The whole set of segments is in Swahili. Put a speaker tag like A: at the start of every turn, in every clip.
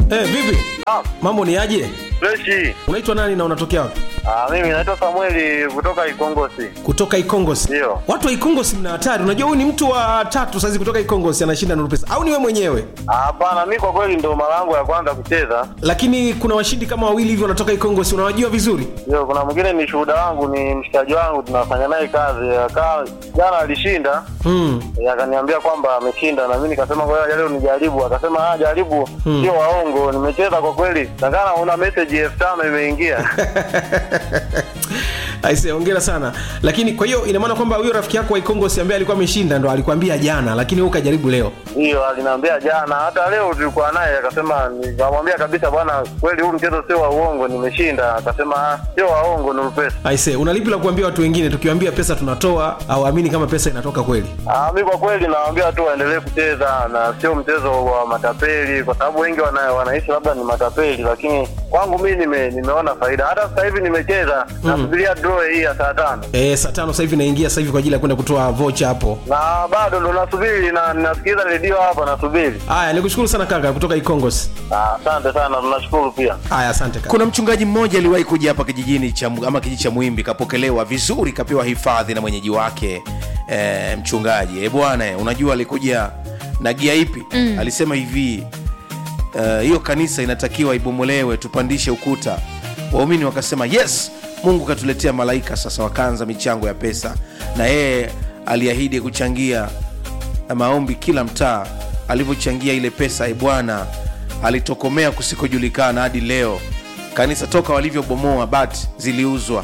A: Eh, vipi?
B: Ah,
A: Mambo ni aje?
B: freshi.
A: Unaitwa nani na unatokea wapi?
B: Ah, mimi naitwa Samueli kutoka Ikongosi.
A: Kutoka Ikongosi.
B: Ndio.
A: Watu wa Ikongosi mna hatari. Unajua huyu ni mtu wa tatu saizi kutoka Ikongosi anashinda Nuru Pesa. Au ni wewe mwenyewe?
B: Ah, Hapana, mi kwa kweli ndo mara yangu ya kwanza kucheza.
A: Lakini kuna washindi kama wawili hivi wanatoka Ikongosi. Unawajua vizuri?
B: Ndio, kuna mwingine ni shuhuda wangu, ni mshikaji wangu, tunafanya naye kazi. Akaa jana alishinda,
A: Mm.
B: eh, akaniambia kwamba ameshinda, na mimi nikasema ngoja leo nijaribu. Akasema ah, jaribu, sio waongo. Nimecheza kwa kweli, nakana una message elfu tano imeingia.
A: Aise, hongera sana. Lakini kwa hiyo ina maana kwamba huyo rafiki yako wa Ikongosi ambaye alikuwa ameshinda ndo alikwambia jana, lakini wewe ukajaribu leo.
B: Hiyo aliniambia jana, hata leo tulikuwa naye, akasema, nikamwambia kabisa, bwana, kweli huu mchezo sio wa uongo, nimeshinda. Akasema ah, sio waongo, ni pesa.
A: Aise, una lipi la kuambia watu wengine tukiwaambia pesa tunatoa au amini kama pesa inatoka kweli?
B: Ah, mi kwa kweli nawaambia tu waendelee kucheza na sio mchezo wa matapeli, kwa sababu wengi wana, wanaishi labda ni matapeli, lakini kwangu mi nime, nimeona faida. Hata sasa hivi nimecheza nasubiria draw hii ya saa tano
A: Eh, saa tano sasa hivi naingia sasa hivi kwa ajili ya kwenda kutoa vocha hapo.
B: na bado ndo nasubiri na nasikiliza redio hapa nasubiri.
A: Haya, nikushukuru sana kaka kutoka Ikongosi.
B: Ah, Asante sana, tunashukuru pia.
A: Haya, asante kaka.
C: kuna mchungaji mmoja aliwahi kuja hapa kijijini cha ama kijiji cha mwimbi kapokelewa vizuri kapewa hifadhi na mwenyeji wake e, mchungaji e bwana eh, unajua alikuja na gia ipi mm. alisema hivi eh, hiyo kanisa inatakiwa ibomolewe tupandishe ukuta waumini wakasema yes mungu katuletea malaika sasa wakaanza michango ya pesa na yeye aliahidi kuchangia maombi kila mtaa alivyochangia ile pesa e bwana alitokomea kusikojulikana hadi leo kanisa toka walivyobomoa bat ziliuzwa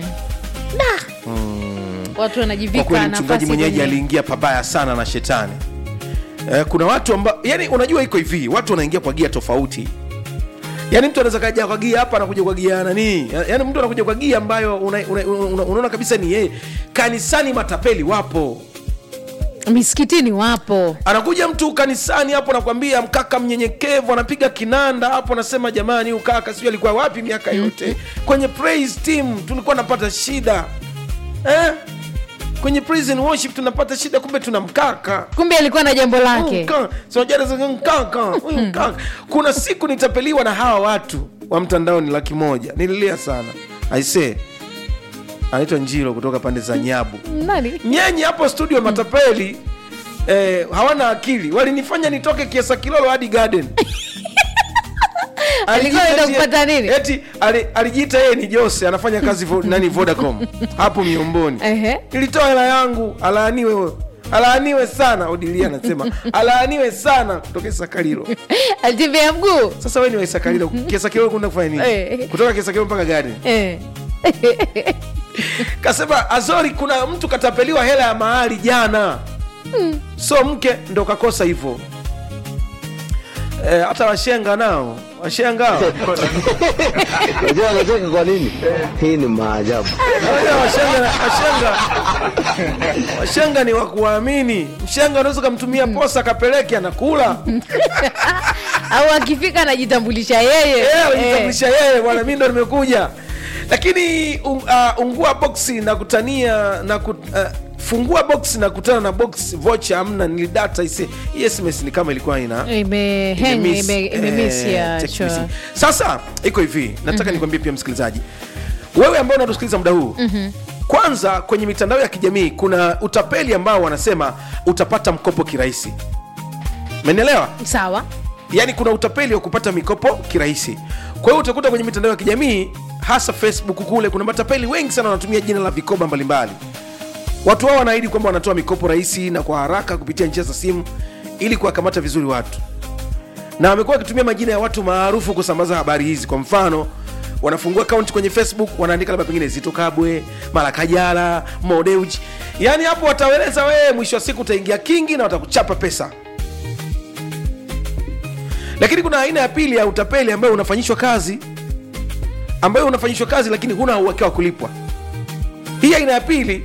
D: watu
C: kwa
D: wanajivika
C: kweli mchungaji
D: nafasi
C: mwenyeji
D: kwenye-
C: aliingia pabaya sana na shetani eh, kuna watu ambao yani unajua iko hivi watu wanaingia kwa gia tofauti yaani mtu anaweza kaja kwa gia hapa anakuja kwa gia nani yaani mtu anakuja kwa gia ambayo unaona una, una, una, unaona kabisa ni yeye kanisani matapeli wapo
D: misikitini wapo
C: anakuja mtu kanisani hapo nakwambia mkaka mnyenyekevu anapiga kinanda hapo anasema jamani huyu kaka sijui alikuwa wapi miaka yote kwenye praise team tulikuwa napata shida eh? kwenye praise and worship tunapata shida kumbe tuna mkaka
D: kumbe alikuwa na jambo lake
C: Mkaka. So, jana sasa, mkaka, huyu mkaka. kuna siku nitapeliwa na hawa watu wa mtandaoni laki moja nililia sana aise anaitwa njiro kutoka pande za nyabu
D: nani
C: nyenye hapo studio matapeli eh, hawana akili walinifanya nitoke kiesa kilolo hadi garden
D: Alikuwa
C: Alijiita
D: anaenda
C: eti-
D: kupata nini?
C: eti ali- alijiita yeye ni jose anafanya kazi vo, nani vodacom hapo miomboni
D: Ehe.
C: nilitoa hela yangu alaaniwe huyo. alaaniwe sana odilia anasema alaaniwe sana kutoka isakalilo
D: alitembea mguu
C: sasa we ni wa isakalilo kiesakilolo kuna kufanya nini
D: Eh.
C: kutoka kiesakilolo mpaka garden
D: eh.
C: kasema azori kuna mtu katapeliwa hela ya mahali jana so mke ndo kakosa hivyo Eh, hata washenga nao washenga hao.
E: Unajua anacheka kwa nini? Hii ni maajabu.
C: Unajua washenga washenga washenga ni wakuamini mshenga unaweza ukamtumia posa akapeleke anakula
D: au akifika anajitambulisha yeye
C: Eh,
D: Eh.
C: anajitambulisha yeye bwana mi ndo nimekuja lakini un, uh, ungua boksi na kutania na ku, uh, fungua box na kutana na box vocha amna nilidata ise hii sms ni kama ilikuwa ina
D: ime hang
C: imemiss,
D: ime, imemiss
C: eh,
D: ya
C: text
D: sure.
C: missing. sasa iko hivi nataka nikwambie pia msikilizaji wewe ambao unatusikiliza muda huu kwanza kwenye mitandao ya kijamii kuna utapeli ambao wanasema utapata mkopo kirahisi menelewa
D: sawa
C: yaani kuna utapeli wa kupata mikopo kirahisi kwa hiyo utakuta kwenye mitandao ya kijamii hasa facebook kule kuna matapeli wengi sana wanatumia jina la vikoba mbalimbali watu hao wanaahidi kwamba wanatoa mikopo rahisi na kwa haraka kupitia njia za simu ili kuwakamata vizuri watu na wamekuwa wakitumia majina ya watu maarufu kusambaza habari hizi kwa mfano wanafungua akaunti kwenye facebook wanaandika labda pengine zito kabwe mara kajala modeuji yaani hapo wataeleza wewe mwisho wa siku utaingia kingi na watakuchapa pesa lakini kuna aina ya pili ya utapeli ambayo unafanyishwa kazi ambayo unafanyishwa kazi lakini huna uhakika wa kulipwa hii aina ya pili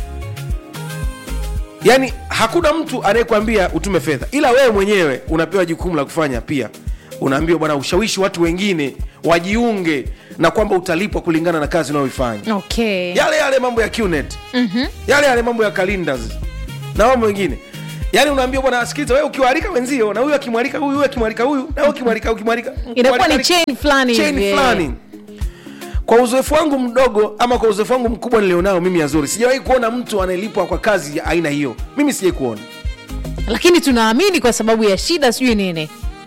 C: yani hakuna mtu anayekwambia utume fedha ila wewe mwenyewe unapewa jukumu la kufanya pia unaambiwa bwana ushawishi watu wengine wajiunge na kwamba utalipwa kulingana na kazi unayoifanya
D: okay
C: yale yale mambo ya qnet mm-hmm. yale yale mambo ya calendars na mambo mengine yaani unaambia bwana sikiliza wewe ukiwaalika wenzio na huyu akimwalika huyu huyu akimwalika huyu na huyu akimwalika ukimwalika
D: inakuwa ni
C: ukimwalika-
D: chain fulani
C: chain
D: hivi, eh.
C: fulani kwa uzoefu wangu mdogo ama kwa uzoefu wangu mkubwa nilionao mimi yazuri sijawahi kuona mtu anayelipwa kwa kazi ya aina hiyo mimi sijai kuona
D: lakini tunaamini kwa sababu ya shida sijui nini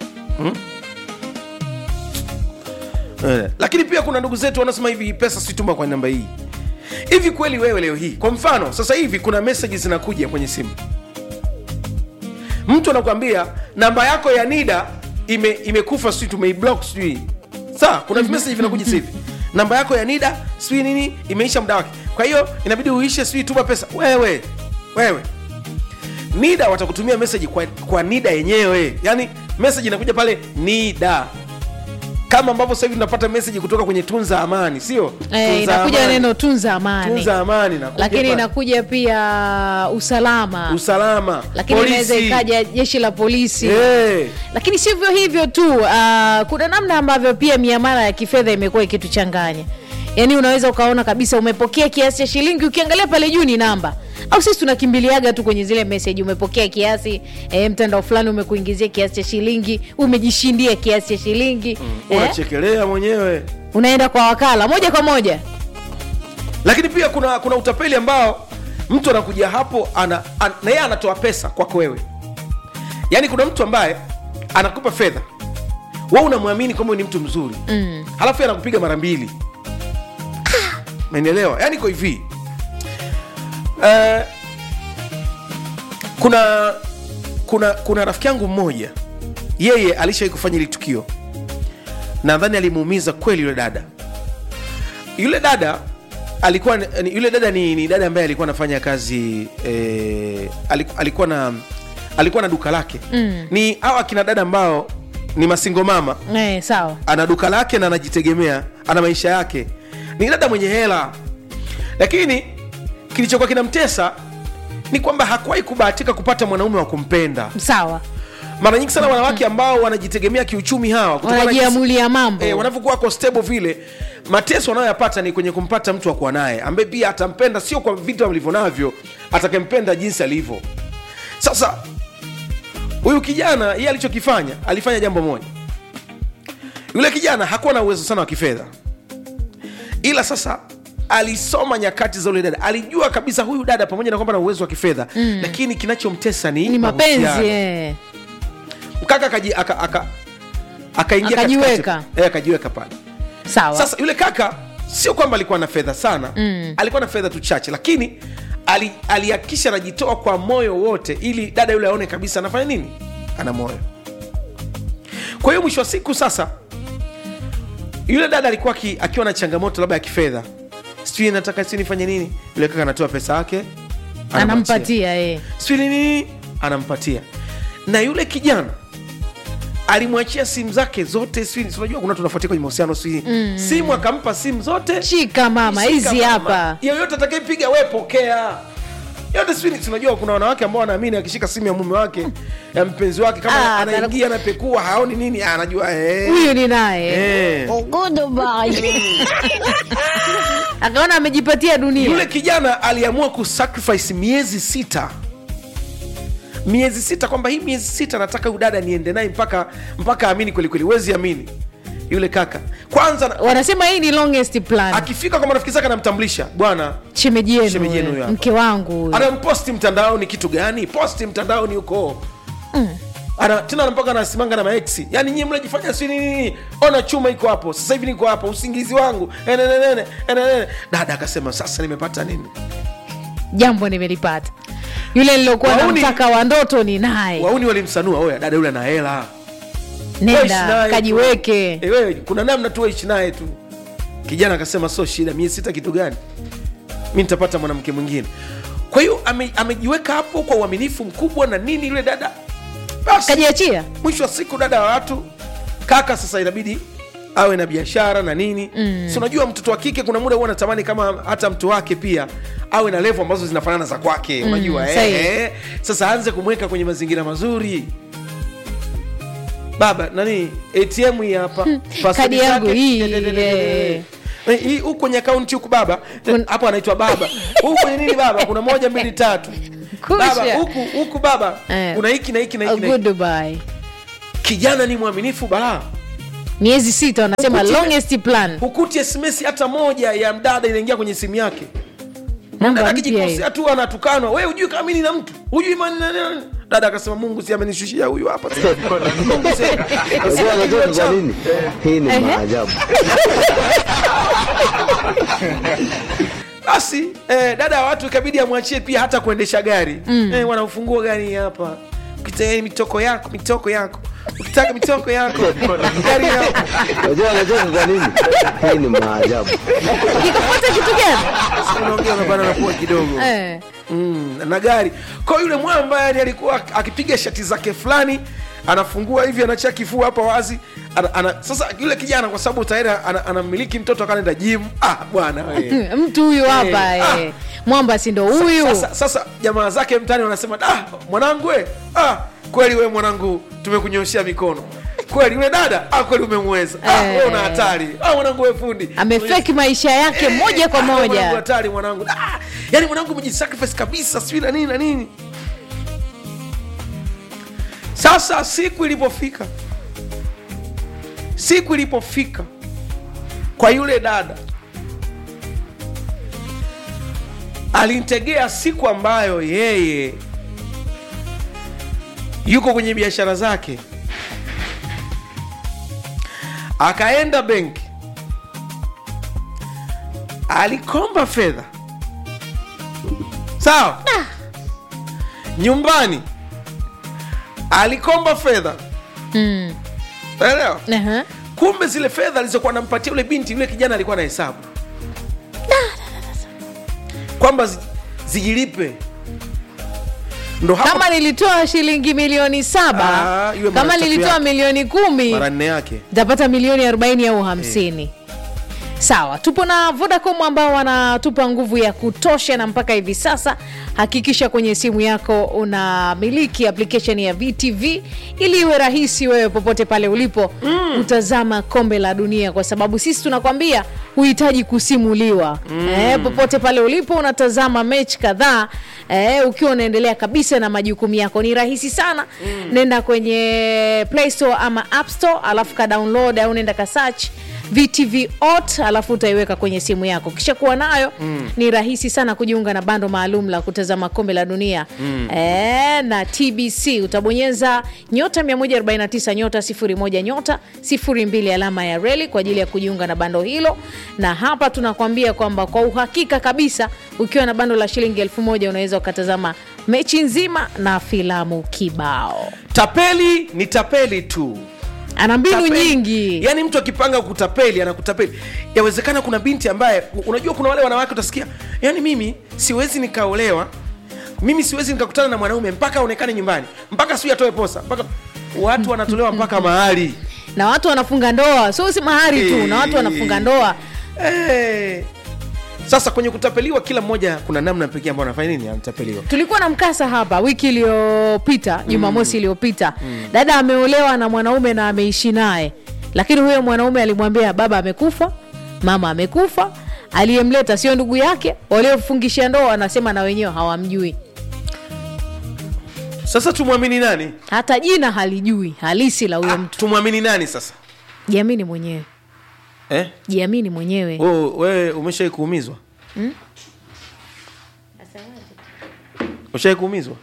C: Eh, lakini pia kuna ndugu zetu wanasema hivi pesa situma kwa namba hii hivi kweli wewe leo hii kwa mfano sasa hivi kuna messages zinakuja kwenye simu mtu anakuambia namba yako ya nida ime, imekufa sijui tumeiblock sijui saa kuna message vinakuja sasa hivi namba yako ya nida sijui nini imeisha muda wake kwa hiyo inabidi uishe sijui tuma pesa wewe wewe nida watakutumia message kwa, kwa nida yenyewe yani message inakuja pale nida kama ambavyo sasa hivi tunapata message kutoka kwenye tunza amani sio
D: eh,
C: Tunza
D: inakuja
C: Amani.
D: neno tunza amani
C: tunza amani inakuja
D: lakini
C: pale.
D: inakuja pia usalama
C: usalama
D: lakini inaweza
C: polisi.
D: ikaja jeshi la polisi
C: Eh.
D: lakini sivyo hivyo tu uh, kuna namna ambavyo pia miamala ya kifedha imekuwa ikituchanganya yaani unaweza ukaona kabisa umepokea kiasi cha shilingi ukiangalia pale juu ni namba au sisi tunakimbiliaga tu kwenye zile meseji umepokea kiasi eh, mtandao fulani umekuingizia kiasi cha shilingi umejishindia kiasi cha shilingi eh,
C: unachekelea mwenyewe
D: unaenda kwa wakala moja kwa moja
C: lakini pia kuna kuna utapeli ambao mtu anakuja hapo ana, an, na yeye anatoa pesa kwako wewe yaani kuna mtu ambaye anakupa fedha we unamwamini kwamba ni mtu mzuri mm. halafu yeye anakupiga mara mbili menelewa yaani iko hivi uh, kuna kuna kuna rafiki yangu mmoja yeye alishawai kufanya hili tukio nadhani alimuumiza kweli yule dada yule dada alikuwa ni- yule dada ni, ni dada ambaye alikuwa anafanya kazi eh, aliku- alikuwa na alikuwa na duka lake mm. ni hawa akina dada ambao ni masingo mama
D: eh, sawa
C: ana duka lake na anajitegemea ana maisha yake ni dada mwenye hela lakini kilichokuwa kinamtesa ni kwamba hakuwahi kubahatika kupata mwanaume wa kumpenda
D: sawa
C: mara nyingi sana wanawake ambao wanajitegemea kiuchumi hawa kutokana na jinsi-
D: wanajiamulia mambo
C: eh, wanavyokuwa wako stable vile mateso wanayoyapata ni kwenye kumpata mtu wa kuwa naye ambaye pia atampenda sio kwa vitu alivyo navyo atakempenda jinsi alivyo sasa huyu kijana yeye alichokifanya alifanya jambo moja yule kijana hakuwa na uwezo sana wa kifedha ila sasa alisoma nyakati za ule dada alijua kabisa huyu dada pamoja na kwamba na uwezo wa kifedha mm. lakini kinachomtesa ni,
D: ni mapenzi
C: mahusiano.
D: eh.
C: kaka akaji- aka- aka- akaingia
D: Akajiweka.
C: katikati. Eh, akajiweka pale
D: sawa
C: sasa yule kaka sio kwamba alikuwa na fedha sana mm. alikuwa na fedha tu chache lakini ali- alihakikisha anajitoa kwa moyo wote ili dada yule aone kabisa anafanya nini ana moyo kwa hiyo mwisho wa siku sasa yule dada alikuwa aki- akiwa na changamoto labda ya kifedha sijui nataka sijui nifanye nini yule kaka anatoa pesa yake anampatia.
D: anampatia eh.
C: sijui nini anampatia na yule kijana alimwachia simu zake zote sijui si unajua kuna watu tunafuatia kwenye mahusiano sijui mm. simu akampa simu zote
D: shika mama
C: Shika
D: hizi
C: mama.
D: hapa
C: yoyote atakayepiga we pokea yote sijui si unajua kuna wanawake ambao wanaamini akishika simu ya mume wake ya mpenzi wake kama
D: Ah,
C: anaingia anapekua haoni nini ah, anajua eh,
D: huyu ni naye
C: eh.
D: akaona amejipatia dunia
C: yule kijana aliamua kusacrifice miezi sita miezi sita kwamba hii miezi sita nataka huyu dada niende naye mpaka mpaka amini kwelikweli wezi amini yule kaka kwanza na-
D: wanasema hii ni longest plan
C: akifika kwa marafiki zake anamtambulisha bwana
D: shemeji yenu
C: Shemeji yenu
D: huyu,
C: huyu hapa.
D: mke wangu huyu.
C: anamposti mtandaoni kitu gani posti mtandaoni huko ana tena mpaka anasimanga na maeksi yani nyie mnajifanya si nini ona chuma iko hapo sasa hivi niko hapa usingizi wangu enenenene enenene dada akasema sasa nimepata nini
D: jambo nimelipata yule nilokuwa na
C: Wauni-
D: mtaka wa ndoto ni naye
C: wauni walimsanua oya dada yule ana hela Wewe ishi
D: nenda
C: naye tu.
D: kajiweke
C: Eh, wewe kuna namna tu waishi naye tu kijana akasema so shida miezi sita kitu gani mi nitapata mwanamke mwingine kwa hiyo ame, amejiweka hapo kwa uaminifu mkubwa na nini yule dada basi
D: kajiachia
C: mwisho wa siku dada wa watu kaka sasa inabidi awe na biashara na nini mm. si unajua mtoto wa kike kuna muda huwa anatamani kama hata mtu wake pia awe na levo ambazo zinafanana za kwake mm, unajua
D: sahi.
C: eh, eh. sasa aanze kumweka kwenye mazingira mazuri baba nani atm hii hapa Password
D: Kadi yangu
C: zake,
D: hii,
C: dedededede.
D: eh.
C: Eh, hii huku kwenye akaunti huku baba hapo anaitwa baba huku kwenye nini baba kuna moja mbili tatu
D: Kusha.
C: baba huku huku baba
D: Eh.
C: kuna hiki na hiki na hiki na hiki.
D: goodbye
C: kijana ni mwaminifu balaa
D: miezi sita wanasema
C: Huku chini-
D: longest plan
C: hukuti sms hata moja ya mdada inaingia kwenye simu yake
D: namba
C: Dada
D: mpya
C: akijikosea
D: hiyo
C: tu anatukanwa we hujui kama mimi na mtu hujui mani na nani dada akasema mungu si amenishushia huyu hapa Mungu si-
E: Unajua anacheka kwa nini? Hii ni maajabu.
C: basi eh, dada wa watu ikabidi amwachie pia hata kuendesha gari mm. eh, wanaufungua gari hapa ukitaka mitoko yako mitoko yako ukitaka mitoko yako gari yako
E: Unajua anacheka kwa nini? Hii ni maajabu.
D: kikafuata kitu gani
C: Sasa unaongea unabana na pua kidogo
D: eh.
C: mm, na gari kwa yule mwamba yani alikuwa ak- akipiga shati zake fulani anafungua hivi anachia kifua hapa wazi ana, ana, sasa yule kijana kwa sababu tayari ana- anamiliki mtoto akanaenda gym ah bwana we.
D: mtu huyu hapa
C: Eh,
D: eh. mwamba si ndo huyu
C: sasa, sasa jamaa zake mtani wanasema ah, mwanangu we ah, kweli we mwanangu tumekunyoshea mikono kweli yule dada ah, kweli umemweza ah,
D: Eh.
C: we una hatari ah, mwanangu we fundi
D: amefeki maisha yake moja kwa
C: Ah, mwanangu
D: moja
C: hatari mwanangu ah, yani mwanangu umejisacrifice kabisa sijui na nini na nini sasa siku ilipofika siku ilipofika kwa yule dada alintegea siku ambayo yeye yuko kwenye biashara zake akaenda benki alikomba fedha sawa nyumbani alikomba fedha
D: Mm.
C: elewa
D: Aha.
C: kumbe zile fedha alizokuwa anampatia yule binti yule kijana alikuwa na hesabu kwamba zi- zijilipe ndo hapo
D: kama nilitoa shilingi milioni saba
C: Ah, iwe mara
D: kama
C: tatu
D: nilitoa
C: yake.
D: milioni kumi
C: mara nne yake
D: nitapata milioni 40 au 50 sawa tupo na vodacom ambao wanatupa nguvu ya kutosha na mpaka hivi sasa hakikisha kwenye simu yako unamiliki application ya vtv ili iwe rahisi wewe popote pale ulipo mm. utazama kombe la dunia kwa sababu sisi tunakwambia huhitaji kusimuliwa mm. eh, popote pale ulipo unatazama mechi kadhaa eh, ukiwa unaendelea kabisa na majukumu yako ni rahisi sana mm. nenda kwenye play store ama app store alafu ka download au nenda ka search vtv ot alafu utaiweka kwenye simu yako kisha kuwa nayo mm. ni rahisi sana kujiunga na bando maalum la kutazama kombe la dunia mm. e, na tbc utabonyeza nyota 149 nyota 01 nyota 02 alama ya reli kwa ajili ya kujiunga na bando hilo na hapa tunakwambia kwamba kwa uhakika kabisa ukiwa na bando la shilingi elfu moja unaweza ukatazama mechi nzima na filamu kibao
C: tapeli ni tapeli tu
D: ana mbinu
C: Tapeli.
D: nyingi
C: yaani mtu akipanga kutapeli anakutapeli yawezekana kuna binti ambaye unajua kuna wale wanawake utasikia yaani mimi siwezi nikaolewa mimi siwezi nikakutana na mwanaume mpaka aonekane nyumbani mpaka siu atoe posa mpaka watu wanatolewa mpaka mahali
D: na watu wanafunga ndoa so si mahari tu na watu
C: Eh.
D: wanafunga ndoa
C: Eh. sasa kwenye kutapeliwa kila mmoja kuna namna pekee ambayo anafanya nini anatapeliwa
D: tulikuwa na mkasa hapa wiki iliyopita jumamosi iliyopita dada ameolewa na mwanaume na ameishi naye lakini huyo mwanaume alimwambia baba amekufa mama amekufa aliyemleta sio ndugu yake waliofungisha ndoa wanasema na wenyewe hawamjui
C: sasa tumwamini nani
D: hata jina halijui halisi la huyo
C: ah,
D: mtu
C: tumwamini nani sasa
D: jiamini mwenyewe
C: eh?
D: jiamini mwenyewe
C: wewe wewe umeshai kuumizwa ushai kuumizwa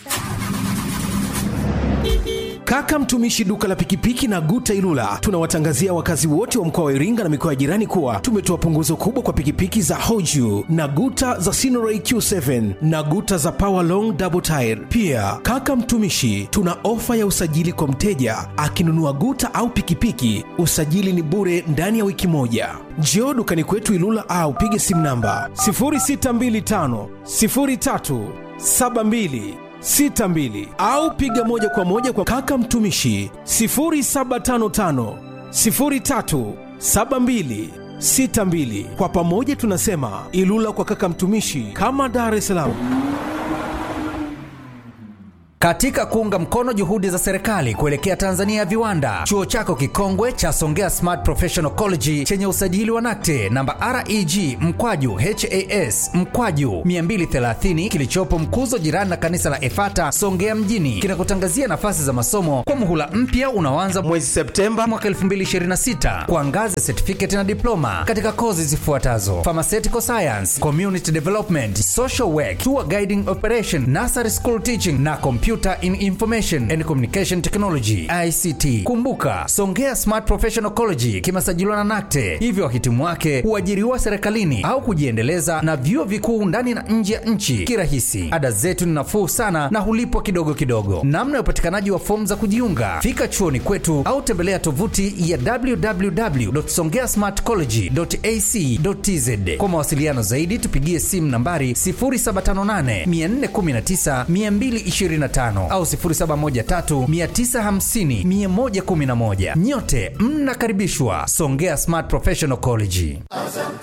A: Kaka mtumishi duka la pikipiki na Guta Ilula tunawatangazia wakazi wote wa mkoa wa Iringa na mikoa ya jirani kuwa tumetoa punguzo kubwa kwa pikipiki za Hoju na Guta za Sinoray Q7 na Guta za Power Long Double Tire. Pia kaka mtumishi, tuna ofa ya usajili kwa mteja akinunua Guta au pikipiki, usajili ni bure ndani ya wiki moja. Njoo dukani kwetu Ilula au pige simu namba 0625 03 72 62 au piga moja kwa moja kwa kaka mtumishi 0755 03 72 62. Kwa pamoja tunasema Ilula kwa kaka mtumishi, kama Dar es Salaam.
F: Katika kuunga mkono juhudi za serikali kuelekea Tanzania ya viwanda, chuo chako kikongwe cha Songea Smart Professional College chenye usajili wa NACTE namba REG mkwaju HAS mkwaju 230 kilichopo Mkuzo, jirani na kanisa la Efata Songea mjini, kinakutangazia nafasi za masomo kwa muhula mpya unaoanza
C: mwezi Septemba
F: mwaka 2026 kwa ngazi ya certificate na diploma katika kozi zifuatazo: pharmaceutical science, community development, social work, tour guiding operation, nursery school teaching na computer in information and communication technology ICT. Kumbuka, Songea Smart Professional College kimesajiliwa na NACTE, hivyo wahitimu wake huajiriwa serikalini au kujiendeleza na vyuo vikuu ndani na nje ya nchi kirahisi. Ada zetu ni nafuu sana na hulipwa kidogo kidogo. Namna ya upatikanaji wa fomu za kujiunga, fika chuoni kwetu au tembelea tovuti ya www.songeasmartcollege.ac.tz. Kwa mawasiliano zaidi tupigie simu nambari 0758 419 225 au 0713 950 111. Nyote mnakaribishwa Songea Smart Professional College.